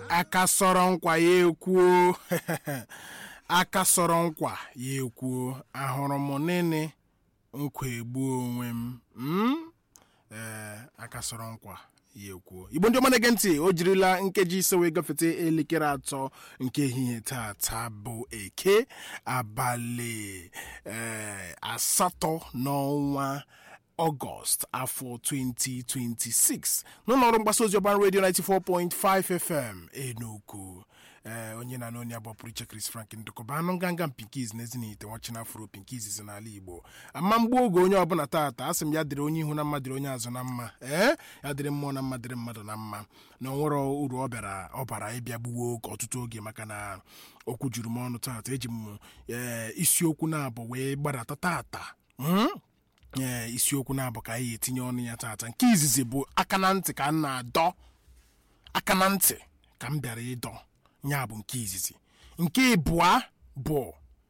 aka sọrọ nkwa ya ekwuo aka sọrọ nkwa ya ekwuo ahụrụ m nịnị nkwa egbuo onwe m mm? ee aka sọrọ nkwa ya ekwuo igbo ndị ọma na-ege ntị o jirila nkeji ise wee gafete elekere atọ nke ehihie tata bụ eke abalị ee asatọ n'ọnwa ọgọst afọ 2026 n'ụlọọrụ mgbasa ozi ọban redio 94.5 fm enugu ee onye na n'onye abụọ pụrụ iche chris frank ndụkọba anụ nganga pinkiz na ezinite nwachina afro pinkiz si n'ala igbo ama mgbe oge onye ọbụla tata asị m ya dịrị onye ihu na mma dịrị onye azụ na mma ee ya dịrị mmụọ na mma dịrị mmadụ na mma na onwere uru ọ bịara ọ bara ịbịa gbuwo oge ọtụtụ oge maka na okwu juru m ọnụ tata eji m ee isiokwu na-abụ wee gbadata tata mm? ee isiokwu na-abụ ka anyị etinye ọnụ ya tata nke izizi bụ aka na ntị ka m na-adọ aka na ntị ka m bịara ịdọ ya bụ nke izizi nke ịbụa bụ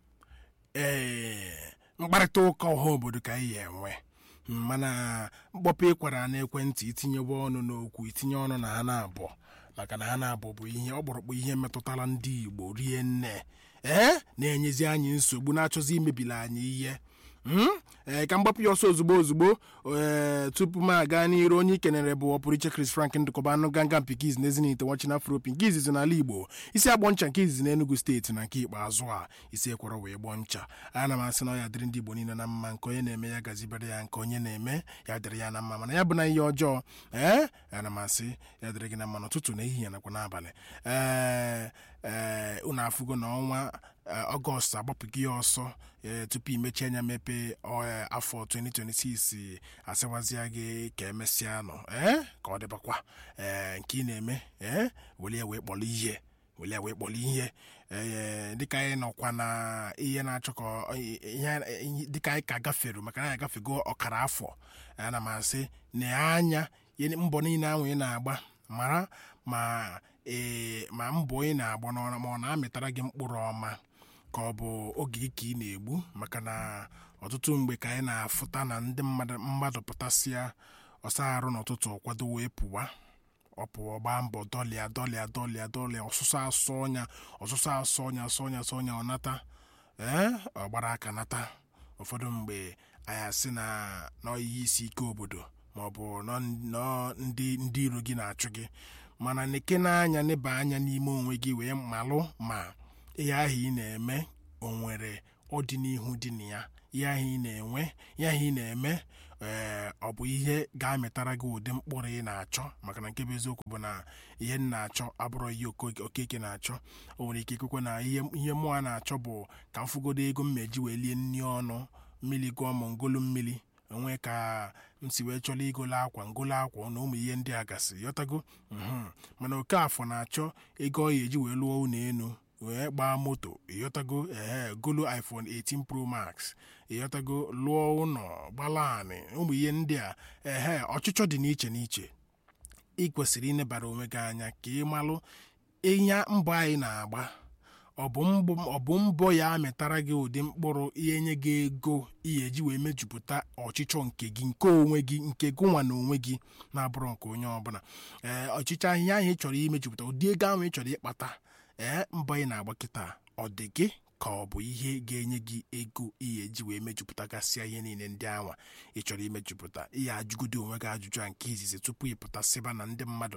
ee mkparịta ụka ọha obodo ka anyị enwe mana mkpọpụ ịkwara n'ekwentị itinyewe ọnụ n'okwu itinye ọnụ na ha na-abụ maka na ha na-abụ bụ ihe ọkpụrụkpụ ihe metụtara ndị igbo rie nne ee na-enyezi anyị nsogbu na-achọzi imebili anyị ihe ee ka mgbapụ ya ọsọ ozugbo ozugbo ee tupu m aga n'iru onye ikenere bụ ọpụrụiche Chris Frank ndụkọba anụ ganga mpikiz na ezinite wachina afro nke izizi n'ala Igbo isi agbọ ncha nke izizi n'Enugu steeti na nke ikpeazụ a isi ekwọrọ wee gbọọ ncha ana m asị na ya dịrị ndị Igbo niile na mma nke onye na-eme ya gazibere ya nke onye na-eme ya dịrị ya na mma mana ya bụ na ihe ọjọọ ee ana m asị ya dịrị gị na mma n'ụtụtụ na ehihie nakwa n'abalị ee ee unu afụgo na ọnwa ọgọst agbapụghị ya ọsọ ee tupu imechi anya mepe afọ 2026 asịwazịa gị ka emesịa nọ ee ka ọ dịbakwa ee nke ị na-eme ee were ya wee kpọrọ ihe were ya wee kpọrọ ihe ee dịka anyị nọkwa na ihe na-achọ ka ihe dịka anyị ka gafere maka na anyị agafego ọkara afọ ana m asị na anya mbọ niile ahụ ị na-agba mara ma ee ma mbọ ị na-agba n'ọrụ ma ọ na-amịtara gị mkpụrụ ọma ka ọ bụ oge ka ị na-egbu maka na ọtụtụ mgbe ka anyị na-afụta na ndị mmadụ pụtasịa ọsa arụ n'ụtụtụ kwado wee pụwa ọ pụọ gbaa mbọ dọlịa dọlịa dọlịa dọlịa ọsụsọ asọ ọnya ọsụsọ asọ ọnya asọ ọnya asọ ọnya ọ nata ee ọ gbara aka nata ụfọdụ mgbe anyị asị na n'ihe isi ike obodo maọbụ ndị ndị iro gị na-achụ gị mana neke n'anya neba anya n'ime onwe gị wee malụ ma ihe ahụ ị na-eme o nwere ọdịnihu dị na ya ihe ahụ ị na-enwe ihe ahụ ị na-eme ee ọ bụ ihe ga-amịtara gị ụdị mkpụrụ ị na-achọ maka na nke bụ eziokwu bụ na ihe m na-achọ abụrụ ihe okeke na-achọ o nwere ike ikwekwe na ihe mụọ na-achọ bụ ka m fụgodo ego m meji wee lie nri ọnụ mmiri gụọ m ngolu mmiri onwe ka m si wee chọrọ igolo akwa ngolo akwa na ụmụ ihe ndị a gasị yọtago mana oke afọ na-achọ ego ọ ya eji wee lụọ ụlọ elu wee gbaa moto ịyọtago ee golo iphone 18 pro max ịyọtago lụọ ụlọ gbalanị ụmụ ihe ndị a ehe ọchịchọ dị n'iche n'iche ị kwesịrị ịnebara onwe gị anya ka ị malụ ihe mbọ anyị na-agba ọ bụ mbọ ya amịtara gị ụdị mkpụrụ ihe nye gị ego ihe eji wee mejupụta ọchịchọ nke gị nke onwe gị nke gụnwa na onwe gị na-abụrụ nke onye ọbụla ee ọchịchọ ahịhịa ahụ ị chọrọ imejupụta ụdị ego ahụ ị chọrọ ịkpata ee mbọ ị na-agba kịta ọ dị gị ka ọ bụ ihe ga-enye gị ego ihe eji wee mejupụtagasịa ihe niile ndị anwa ị chọrọ imejupụta ihe ajụgodo onwe gị ajụjụ a nke izizi tupu ị pụtasịba na ndị mmadụ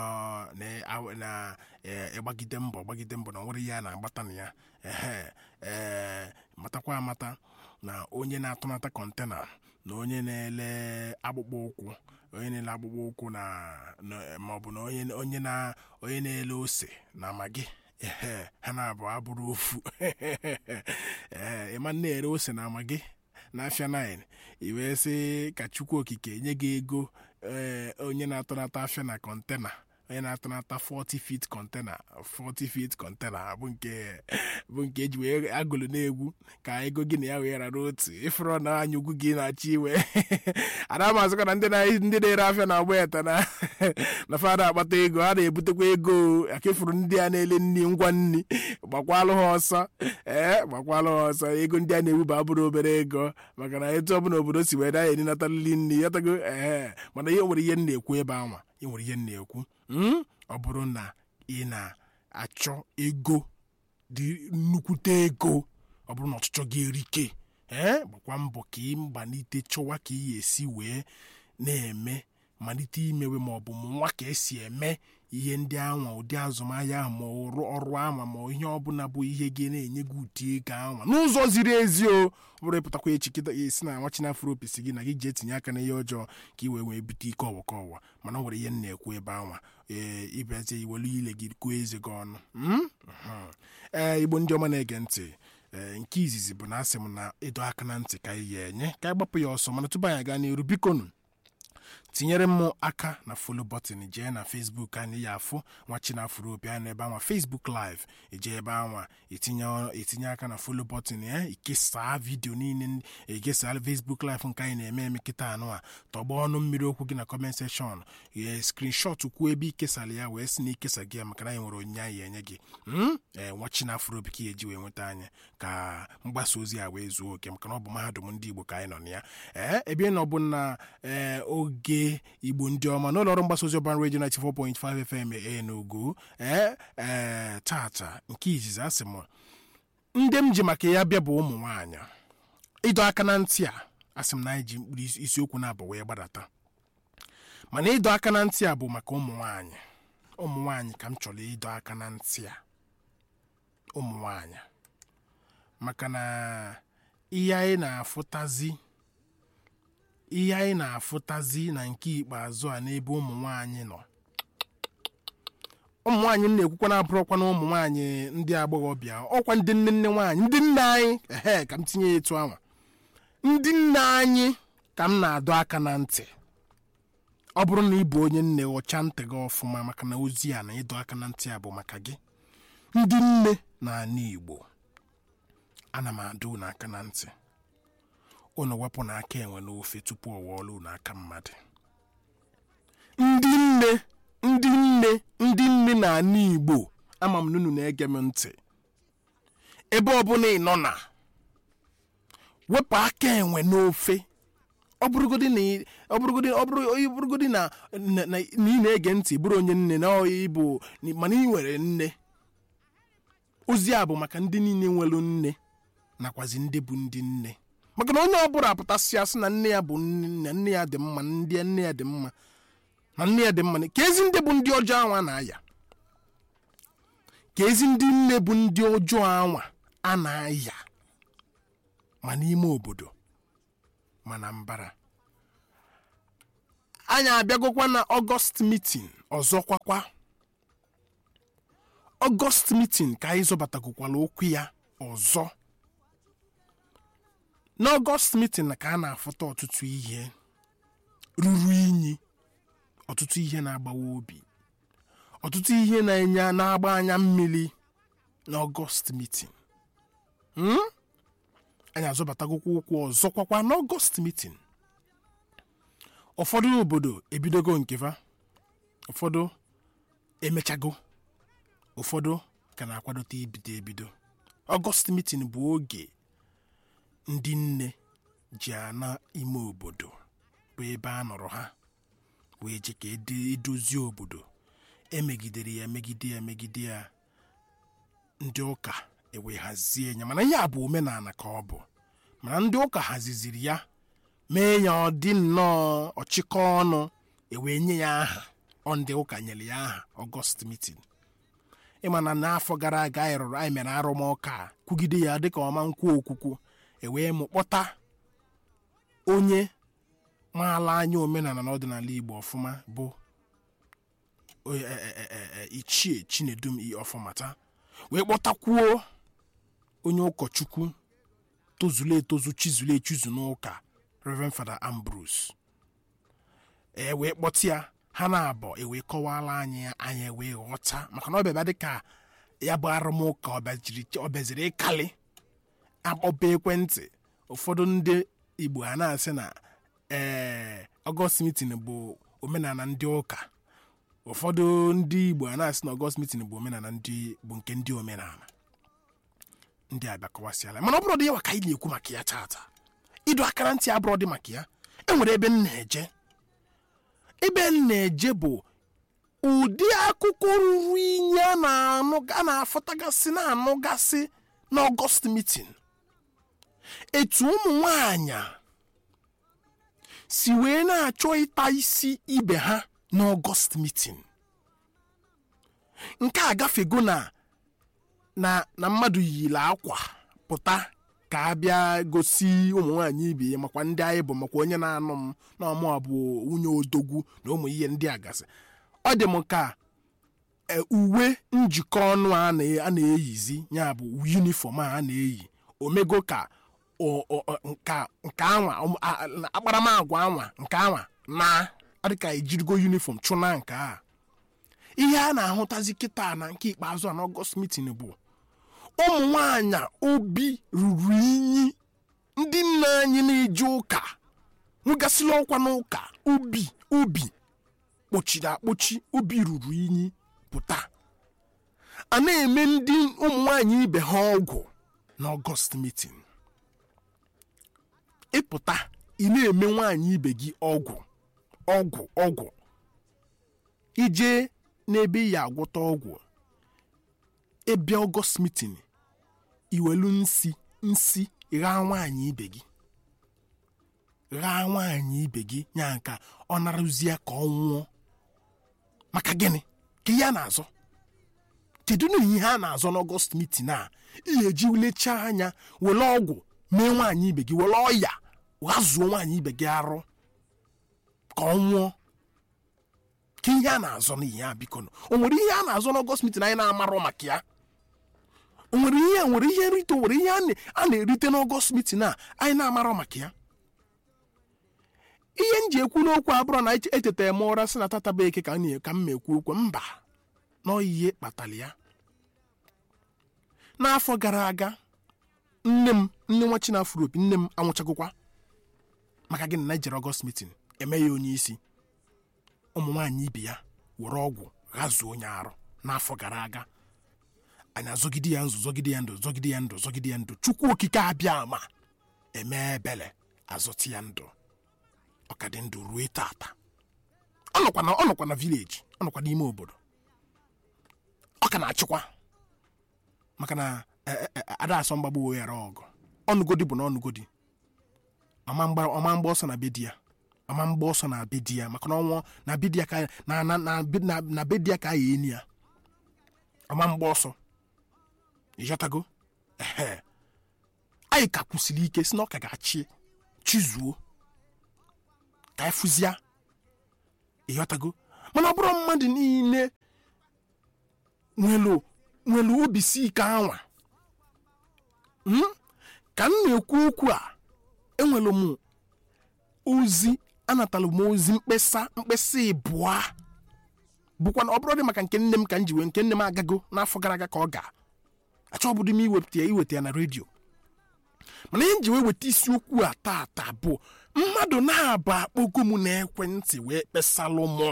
na-agbagide mbọ gbagide mbọ na nwere ihe a na-agbata na ya ehe ee matakwa amata na onye na-atụnata kọntena na onye na-ele akpụkpọ ụkwụ onye na-ele akpụkpọ ụkwụ na maọbụ na onye na-ele ose na magi ee ha na-abụ abụrụ ofu ee ịma na-ere ose na amagi n'afịa 9 i wee sị ka chukwu okike nye gị ego ee onye na-atụnata afịa na kọntena onye na-atụnata 40 feet kọntena 40 feet kọntena bụ nke bụ nke eji wee agụlụ na-egwu ka ego gị na ya wee rara otu ịfụrụ na anya ugwu gị na-achọ iwe ada mazịkwa na ndị na-ere afịa na-agba eta na na fada akpata ego ha na-ebutekwa ego akefuru ndị a na-ele nri ngwa nri gbakwalụ ha ọsọ ee gbakwalụ ha ọsọ ego ndị a na-ebuba abụrụ obere ego maka na etu ọbụla obodo si wee da ya eninatalili nri ya tago ee mana ihe nwere ihe m na-ekwu ebe anwa ị nwere ihe m na-ekwu ọ bụrụ na ị na-achọ ego dị nnukwute ego ọ bụrụ na ọchịchọ gị erike ee gbakwa mbọ ka ị gbanite chọwa ka ị esi wee na-eme malite imewe ma ọ bụ nwa ka esi eme ihe ndị anwa ụdị azụmahịa ahụ ma ọrụ ọrụ anwa ma ihe ọbụla bụ ihe gị na-enye gị ụdị ego anwa n'ụzọ ziri ezi o ọ bụrụ ịpụtakwa echi kịta esi na nwa chinafro opisi gị na gị ji etinye aka n'ihe ọjọọ ka ị wee wee bute ike ọwa ka ọwa mana o nwere ihe m na-ekwu ebe anwa ee ịbịazie iwelu ile gị kụọ eze gị ọnụ Mm? Mhm. ee igbo ndị ọma na-ege ntị ee nke izizi bụ na asị m na ịdọ aka na ntị ka anyị ya enye ka anyị gbapụ ya ọsọ mana tupu anyị aga n'iru bikonu tinyere m aka na folo bọtịn jee na fesbuk anyị ya afụ nwa chinafụrụ opi anyị n'ebe anwa fesbuk live ije ebe anwa etinye etinye aka na folo bọtịn ya ikesaa vidio niile egesaa fesbuk live nke anyị na-eme eme kịta anụ a tọgba ọnụ mmiri okwu gị na kọment sekshọn ye skrinshọt kwuo ebe ikesara ya wee sị na ikesa gị ya maka na anyị nwere onyinye anyị enye gị Mm? ee nwa chinafụrụ opi ka ya eji wee nweta anyị ka mgbasa ozi a wee zuo oke maka na ọ bụ mahadum ndị igbo ka anyị nọ na ya ee ebe nọ bụ na ee oge igbo ndị ọma n'ụlọ ọrụ mgbasa ozi ọban redio 94.5 fm enugu ee ee tata nke izizi asị m ndị m ji maka ya bịa bụ ụmụ nwaanyị ịdọ aka na ntị a asị m na anyị ji mkpụrụ isi- isiokwu na-abụ wee gbadata mana ịdọ aka na ntị a bụ maka ụmụ nwaanyị ụmụ nwaanyị ka m chọrọ ịdọ aka na ntị a ụmụ nwaanyị maka na ihe anyị na-afụtazi ihe anyị na-afụtazi na nke ikpeazụ a n'ebe ụmụ nwaanyị nọ ụmụ nwaanyị m na-ekwukwa na-abụrụkwa na ụmụ nwaanyị ndị agbọghọbịa ọkwa ndị nne nne nwaanyị ndị nne anyị ehe ka m tinye ya etu anwa ndị nne anyị ka m na-adọ aka na ntị ọ bụrụ na ị bụ onye nne ọcha ntị gị ọfụma maka na ozi a na ịdọ aka na ntị a bụ maka gị ndị nne na ana igbo ana m adọ unu aka na ntị unu wepụ n'aka enwe n'ofe tupu ọ wụọla unu aka mmadụ ndị nne ndị nne ndị nne na ana igbo ama m na unu na-ege m ntị ebe ọbụla ị nọ na wepụ aka enwe n'ofe ọ bụrụgodi na ị- ọ bụrụgodi ọ bụrụ ọ bụrụgodi na na na ị na-ege ntị bụrụ onye nne na ọ ịbụ mana ị nwere nne ozi a bụ maka ndị niile nwere nne nakwazi ndị bụ ndị nne maka na onye ọbụla apụtasị asị na nne ya bụ nne na nne ya dị mma na ndị nne ya dị mma na nne ya dị mma ka ezi ndị bụ ndị ọjọọ anwa na-aya ka ezi ndị nne bụ ndị ọjọọ anwa a na-aya ma n'ime obodo ma na mbara anyị abịagokwa na ọgọst mitin ọzọkwakwa ọgọst mitin ka anyị zọbatagokwala okwu ya ọzọ n'ọgọst mitin ka a na-afụta ọtụtụ ihe ruru inyi ọtụtụ ihe na-agbawa obi ọtụtụ ihe na-enye na-agba anya mmiri n'ọgọst mitin Hmm? anyị azọbatagokwa ụkwụ ọzọkwakwa n'ọgọst mitin ụfọdụ obodo ebidogo nkefa ụfọdụ emechago ụfọdụ ka na-akwadote ibido ebido ọgọst mitin bụ oge ndị nne ji ana ime obodo bụ ebe a nọrọ ha wee je ka ede- edozie obodo emegidere ya emegide ya emegide ya ndị ụka ewee hazie ya mana ihe a bụ omenala ka ọ bụ mana ndị ụka haziziri ya mee ya ọ dị nnọọ ọchịkọ ọnụ ewee nye ya aha ọ ndị ụka nyere ya aha ọgọst mitin ịma na n'afọ gara aga anyị rụrụ anyị mere arụmụka a, kwugide ya dịka ọma nkwu okwukwu ewee mụ kpọta onye maala anya omenala na ọdịnala igbo ọfụma bụ o- e- e- e- e- e- ichie chinedum i ọfụmata wee kpọtakwuo onye ụkọchukwu tozuru etozu chizuru echizu n'ụka reverend fada ambrose e wee kpọta ya ha na-abọ ewee kọwara anyị ya anyị ewee ghọta maka na ọ bịaba dịka ya bụ arụmụka ọ bịaziri- ọ bịaziri ịkali akpọba ekwentị ụfọdụ ndị igbo ha na-asị na ee ọgọst mitin bụ omenala ndị ụka ụfọdụ ndị igbo a na-asị na ọgọst mitin bụ omenala ndị bụ nke ndị omenala ndị abịa kọwasịala mana ọ bụrụ dị ya ka anyị na-ekwu maka ya taata ịdọ akara ntị abụrụ dị maka ya enwere ebe m na-eje ebe m na-eje bụ ụdị akụkọ ruru inye a na-anụ a na-afụtagasị na-anụgasị n'ọgọst mitin etu ụmụ nwanyị si wee na-achọ ịta isi ibe ha n'ọgọst mitin nke a gafego na na na mmadụ yiri akwa pụta ka a bịa gosi ụmụ nwaanyị ibe ya makwa ndị anyị bụ makwa onye na-anụ m na ọmụ abụ nwunye odogwu na ụmụ ihe ndị a gasị ọ dị m ka e, uwe njikọ ọnụ a na- a na-eyizi ya bụ yunifọm a a na-eyi omego ka o- o- o- nka nke anwa ụmụ- a- a- akparamagwa anwa nke anwa na ọ dị ka ejirigo yunifọm chụna nke a ihe a na-ahụtazi kịta na nke ikpeazụ a n'ọgọst mitin bụ ụmụ nwanyị obi ruru inyi ndị nna anyị na-eje ụka nwegasịrị ọkwa n'ụka ubi ubi kpochiri akpochi obi ruru inyi pụta a na-eme ndị ụmụ nwanyị ibe ha ọgwụ n'ọgọst mitin ịpụta ị na-eme nwaanyị ibe gị ọgwụ ọgwụ ọgwụ ije n'ebe ị ya agwọta ọgwụ ịbịa ọgọst mitin iwelu nsi nsi ghaa nwaanyị ibe gị ghaa nwaanyị ibe gị nya nka ọ narụzie ka ọ nwụọ maka gịnị ka ihe a na-azọ kedu na ihe a na-azọ n'ọgọst mitin a ihe eji lechaa anya were ọgwụ mee nwaanyị ibe gị were ọya ghazuo nwaanyị ibe gị arụ ka ọ nwụọ ka ihe a na-azọ n'ihe a biko nụ o nwere ihe a na-azọ n'ọgọst mitin anyị na-amarọ maka ya o nwere ihe nwere ihe nrite o nwere ihe a na- a na-erite n'ọgọst mitin a anyị na-amarọ maka ya ihe m ji ekwu n'okwu abụrụ na eche- echetara m ụra sị na tata bụ eke ka m na- ka m ekwu okwu mba n'ihe kpatara ya n'afọ gara aga nne m nne nwa chinafro opi nne m anwụchagokwa maka gịnị na ejere ọgọst mitin eme ya onye isi ụmụ nwaanyị ibe ya were ọgwụ ghazuo onye arụ n'afọ gara aga anyị azọgide ya ndụ zọgide ya ndụ zọgide ya ndụ zọgide ya ndụ chukwu okike abịa ma eme ebele azọti ya ndụ ọkadị ndụ ruo tata ọ nọkwa na ọ nọkwa na vileji ọ nọkwa n'ime obodo ọ ka na-achịkwa maka na e, e, e, ada asọ mgbagbo wee ghara ọgụ ọnụgodi bụ na ọnụgodi ọma mgba ọma mgba ọsọ na be di ya ọma mgba ọsọ na be di ya maka na ọnwụ na be di ya ka na na na be- na na be di ya ka a ya eni ya ọma mgba ọsọ ịghọtago ehe anyị ka kwụsịrị ike si na ọ ka ga-achị chizuo ka anyị fụzia ịghọtago mana ọ bụrụ mmadụ niile nwelu nwelu obi si ike anwa Mm? ka m na-ekwu okwu a enwere m ozi anatala m ozi mkpesa mkpesa ịbụa bụkwa na ọ bụrụ dị maka nke nne m ka m ji wee nke nne m agago n'afọ gara aga ka ọ ga achọbụdị m iwepụta ya iweta ya na redio mana ihe m ji wee weta isiokwu a tata bụ mmadụ na-abụ akpogo m n'ekwentị wee kpesalụ mụ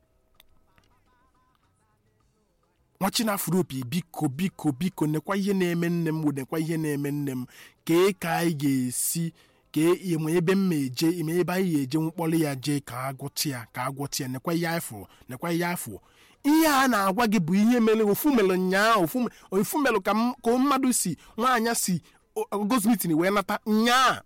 nwa chinafro opi biko biko biko nekwa ihe na-eme nne m nekwa ihe na-eme nne m kee ka anyị ga-esi kee ime ebe m ma eje ime ebe anyị ga-eje mkpọrọ ya jee ka agwọta ya ka agwọta ya nekwa ihe afọ nekwa ihe afọ ihe a na-agwa gị bụ ihe mere ofu mere nyaa ofu me- ofu mere ka m- ka mmadụ si nwaanyị si ogos mitin wee nata nyaa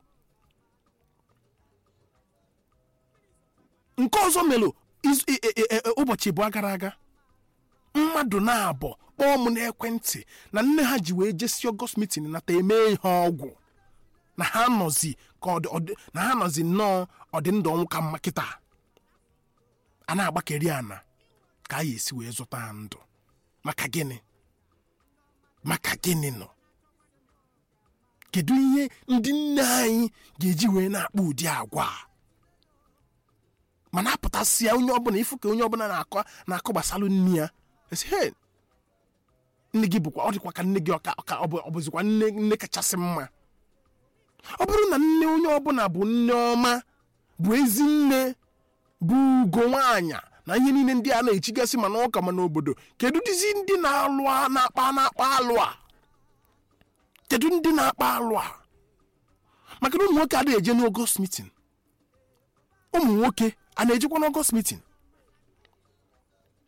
nke ọzọ mere izu- e- e- e- e- ụbọchị abụọ gara aga mmadụ na-abọ kpọọ m n'ekwentị na nne ha ji wee jesi ọgọst mitin nata eme ihe ọgwụ na ha nọzi ka ọ dị- ọ dị- na ha nọzi nnọọ ọdịndụ ọnwụ ka mma kịta a na-agbakeri ana ka a ga-esi wee zụta ha ndụ maka gịnị maka gịnị nọ kedu ihe ndị nne anyị ga-eji wee na-akpa ụdị agwa a? mana apụtasị ya onye ọbụla ịfụ ka onye ọbụla na-akọ na-akọ gbasalụ nne ya esi he nne gị bụkwa ọ dịkwa ka nne gị ọka ọka ọ bụ ọ bụzikwa nne nne kachasị mma ọ bụrụ na nne onye ọbụla bụ nne ọma bụ ezi nne bụ ugo nwaanyị na ihe niile ndị a na-echigasị ma n'ụka ma n'obodo kedu dịzi ndị na-alụ a- na-akpa na-akpa alụ a kedu ndị na-akpa alụ a maka na ụmụ nwoke adịghị eje n'ọgọst mitin ụmụ nwoke a na-ejekwa n'ọgọst mitin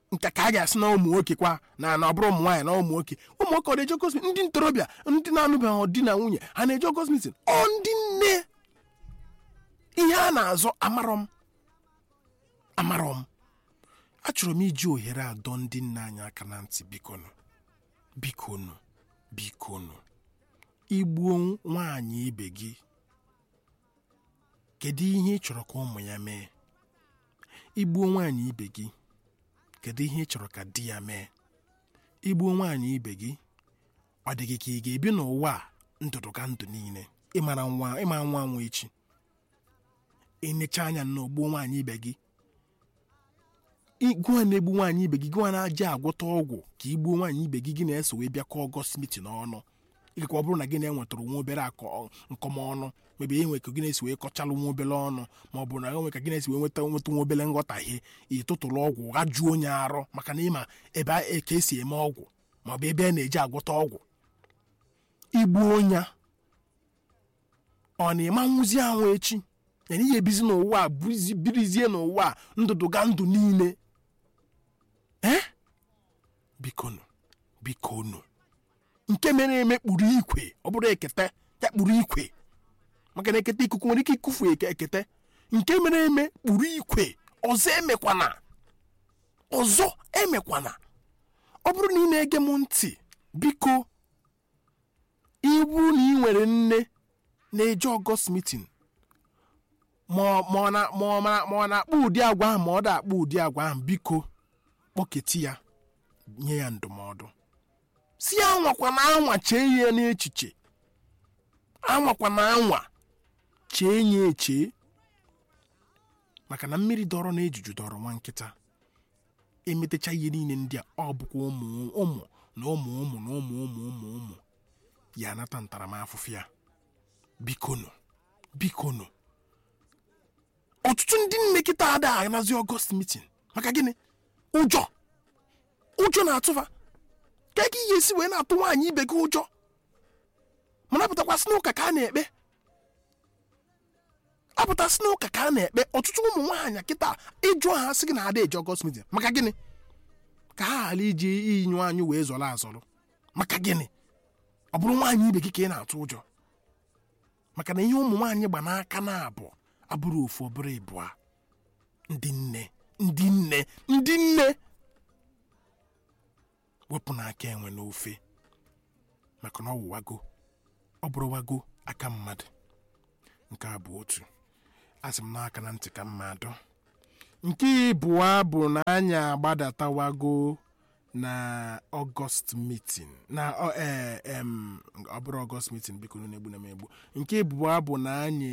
nke ka a ga-asị na ụmụ nwoke kwa na na ọ bụrụ ụmụ nwaanyị na ụmụ nwoke ụmụ nwoke ọ na-eje Ọgọst meeting ndị ntorobịa ndị na-anụbeghị di na nwunye ha na-eje Ọgọst meeting ọ ndị nne ihe a na-azọ amarọ m amarọ m achọrọ m iji ohere adọ ndị nna anyị aka na ntị bikonu bikonu bikonu igbuo nwaanyị ibe gị kedu ihe ị chọrọ ka ụmụ ya mee igbuo nwaanyị ibe gị kedu ihe ị chọrọ ka di ya mee igbuo nwaanyị ibe gị ọ dị gị ka ị ga-ebi n'ụwa a ndụdụ ka ndụ niile ịmara nwa ịma nwa nwa echi enecha anya n'ogbo nwaanyị ibe gị gụwa na-egbu nwaanyị ibe gị gụwa na-aja agwọta ọgwụ ka igbuo nwaanyị ibe gị gị na-eso wee bịakọ ọgọst mitin n'ọnụ ịgakwa ọ bụrụ na gị na-enwetara nwa obere akọ nkọmọnụ mebe enwe ka gị na-esi wee kọchalụ nwa obere ọnụ ma ọ bụ na enwe ka gị na-esi wee nweta nweta nwa obere nghọtahie ịtụtụrụ ọgwụ ghajuo onye arụ maka na ịma ebe ka esi eme ọgwụ ma ọ bụ ebe a na-eji agwọta ọgwụ igbuo onya ọ na-ịma nwụzi anwụ echi yana ihe ebizi n'ụwa a birizie n'ụwa a ndụdụ ga ndụ niile ee bikonu bikonu nke mere eme kpuru ikwe ọ bụrụ ekete ya kpuru ikwe maka na ekete ikuku nwere ike ikufu eke ekete nke mere eme kpuru ikwe ọzọ emekwana ọzọ emekwana ọ bụrụ na ị na-ege m ntị biko iwu na ị nwere nne na-eje ọgọst mitin ma ọ na-akpọ ụdị agwa ahụ ma ọ da-akpọ ụdị agwa ahụ biko kpọketi ya nye ya ndụmọdụ si anwakwa na anwa chee ya n'echiche anwakwa na anwa chee ya eche maka na mmiri dọrọ na ejuju dọrọ nwa nkịta emetecha ihe niile ndị a ọ bụkwa ụmụ ụmụ na ụmụ ụmụ na ụmụ ụmụ ụmụ ụmụ ya anata ntaramahụhụ ya bikonu bikonu ọtụtụ ndị nne kịta ada anazi ọgọst mitin maka gịnị ụjọ ụjọ na-atụfa ka ị ga-esi wee na-atụ nwaanyị ibe gị ụjọ mana apụtakwasị n'ụka ka a na-ekpe apụtasị n'ụka ka a na-ekpe ọtụtụ ụmụ nwaanyị kịta ịjụ ha sị gị na ada eji ọgọst mitin maka gịnị ka ha ghara iji iyi nwaanyị wee zọrọ azọrọ maka gịnị ọ bụrụ nwaanyị ibe gị ka ị na-atụ ụjọ maka na ihe ụmụ nwaanyị gba n'aka na-abụ abụrụ ofu ọbụrụ ịbụa ndị nne ndị nne ndị nne wepụ n'aka enwe n'ofe maka na ọ wụwago ọ bụrụ wago aka mmadụ nke a bụ otu asị m n'aka na ntị ka mmadụ nke ịbụọ bụ na anyị agbadatawago na ọgọst mitin na ọ bụrụ ọgọst mitin biko na-egbu na m egbu nke ịbụọ bụ na anyị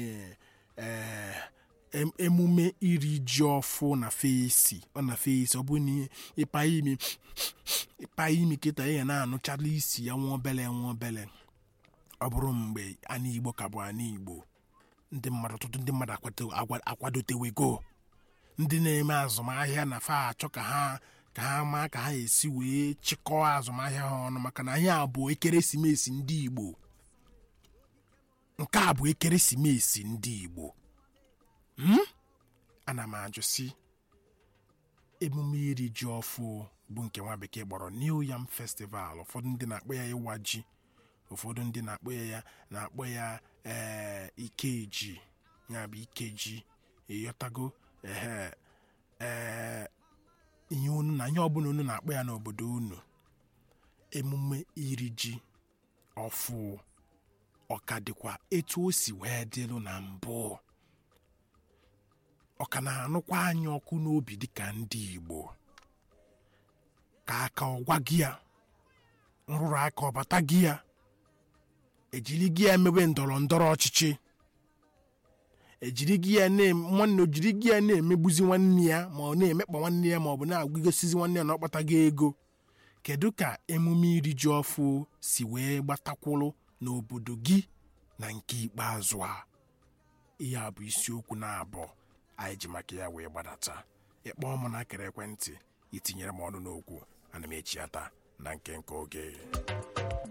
emume iri ji ọfụ na fesi ọ na fesi ọ bụ na ịpa imi ịpa imi kịta ya na-anụchala isi ya nwa obele nwa obele ọ bụrụ mgbe ana igbo ka bụ ana igbo ndị mmadụ ọtụtụ ndị mmadụ akwadotewego ndị na-eme azụmahịa na fa achọ ka ha ka ha maa ka ha esi wee chịkọọ azụmahịa ha ọnụ maka na anyị abụ ekeresimesi ndị igbo nke a bụ ekeresimesi ndị igbo ana m ajụ si emume iri ji ọfụ bụ nke nwa bekee kpọrọ New Yam Festival ụfọdụ ndị na-akpọ ya ịwa ji ụfọdụ ndị na-akpọ ya na-akpọ ya ee ikeji ya bụ ikeji ịghọtago ee ee ihe unu na ihe ọbụla unu na-akpọ ya n'obodo unu emume iri ji ọfụ ọka dịkwa etu o si wee dịlụ na mbụ ọ ka na-anụkwa anyị ọkụ n'obi dịka ndị Igbo ka aka ọgwa gị ya nrụrụ aka ọbata gị ya ejiri gị ya emewe ndọrọ ndọrọ ọchịchị ejiri gị ya nwanne ojiri gị ya na-emegbuzi nwanne ya ma ọ na-emekpa nwanne ya ma ọ bụ na-agụgosizi nwanne ya na ọkpata gị ego kedu ka emume iri ji ọfụ si wee gbatakwụrụ n'obodo gị na nke ikpeazụ a ihe a bụ isiokwu na-abụọ anyị ji maka ya wee gbadata ịkpọọ m n'akara ekwentị itinyere m ọnụ n'okwu ana m echi ata na nke nke oge